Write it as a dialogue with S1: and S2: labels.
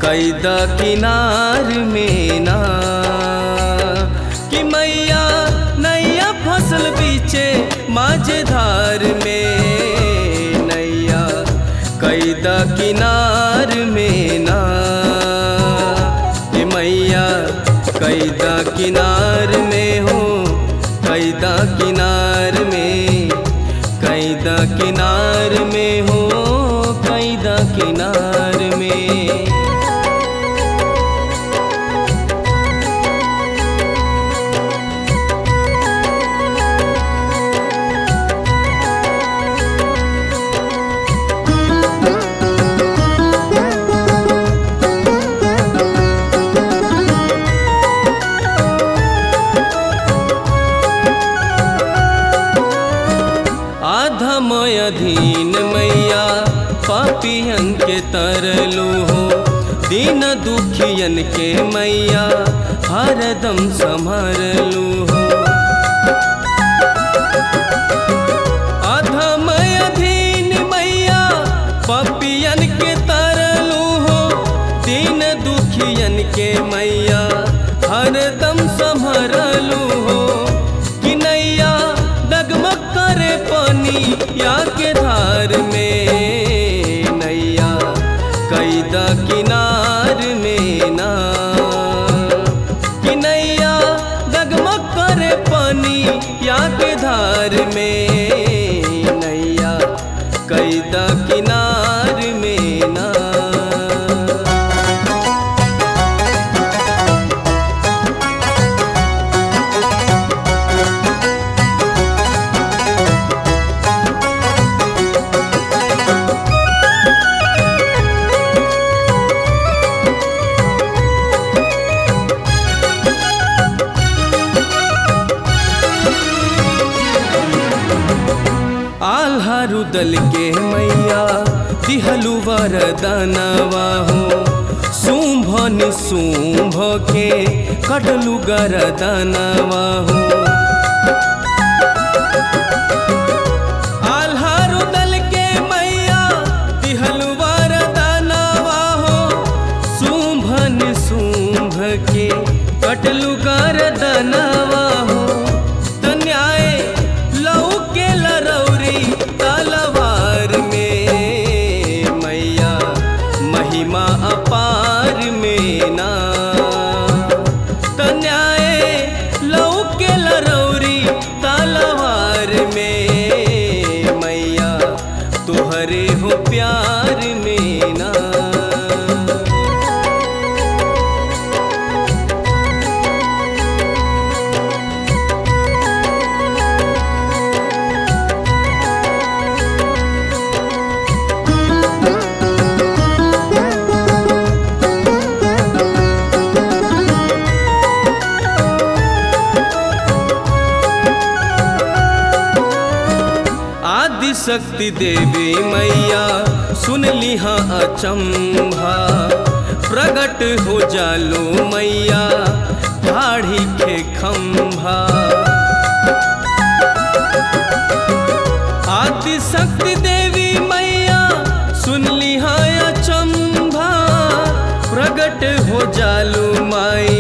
S1: कैदा किनार में ना कि मैया नैया फसल बीचे माझधार में नैया कैदा किनार में ना कि मैया कैदा किनार में हो कैदा किनार में कैदा किनार में हो कैदा किनार में आधमय अधीन मैया पापियन के तरलू हो दीन दुखियन के मैया हरदम संभरलू हो अधमय अधीन मैया पापियन के तरलू हो दीन दुखियन के मैया हरदम संभरलू हो कि नैया डगमग करे पानी या के धार में नैया कैदा किनार में ना कि नैया डगमग करे पानी या के धार में नैया कैदा किनार में ना आल्हारू दल के मैया दिहलु वरदानवा हो शुंभ निशुंभ के कटलु गरदानवा हो आल्हारू दल के मैया दिहलु वरदानवा हो शुंभ निशुंभ के कटलु गरदानवा हो त न्याय लऊ के लरौरी तलवार में मैया महिमा अपार में ना त न्याय लऊ के लरौरी तलवार में मैया तुहरे हो प्यार में ना आदि शक्ति देवी मैया सुन लिहा अचंभा प्रगट हो जालो मैया ठाढ़ी के खंभा आदि शक्ति देवी मैया सुन लिहा अचंभा प्रगट हो जालो माई